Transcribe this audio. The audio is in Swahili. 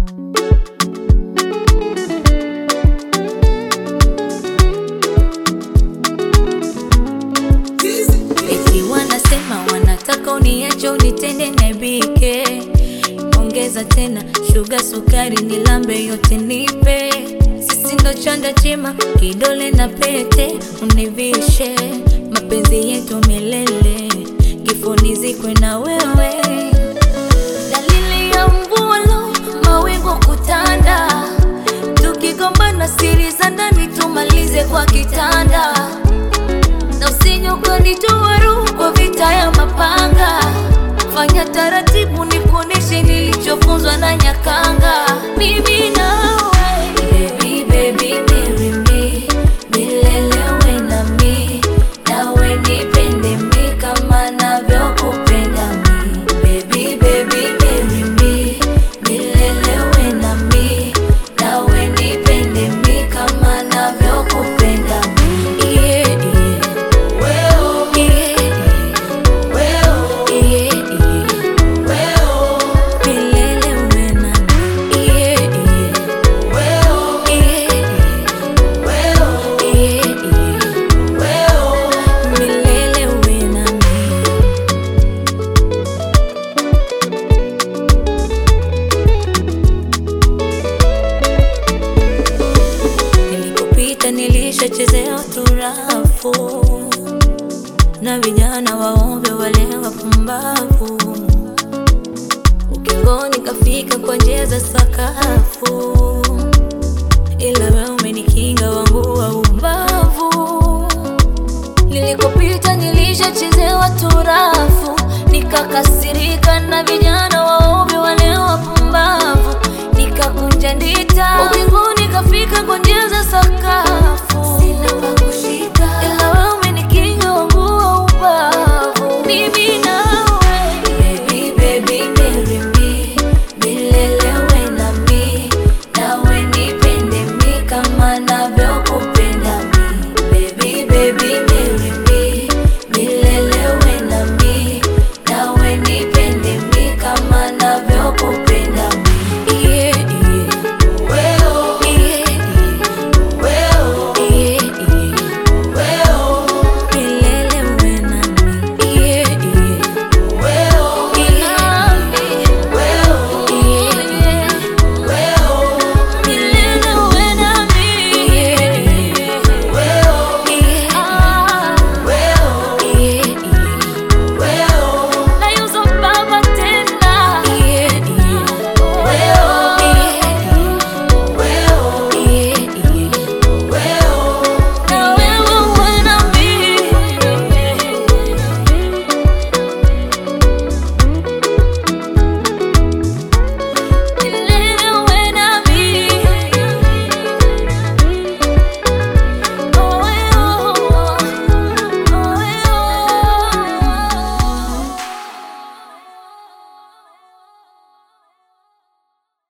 Eti wanasema wanataka uniache unitende naibike, ongeza tena shuga sukari nilambe yote nipe, sisi ndo chanda chema kidole na pete univishe, mapenzi yetu milele kifoni zikwe na wewe, dalili ya mvua lo mawingu kutanda, tukigombana siri za ndani tumalize kwa kitanda na usije ukanitoa roho kwa vita ya mapanga. Fanya taratibu, nikuoneshe nilichofunzwa na Nyakanga. Mimi nawe baby, baby, marry me, milele uwe nami, nawe nipende mi kama navyokupenda mi. Baby, baby, marry me, milele uwe nami, nawe nipende mi kama navyokupenda mi. Yeah, yeah. Nilikopita nilishachezea turafu na vijana waombe wale wapumbavu, ukingoni kafika kwa njia za sakafu, ila wewe umenikinga wangu wa ubavu. Nilikopita nilishachezewa turafu, nikakasirika na vijana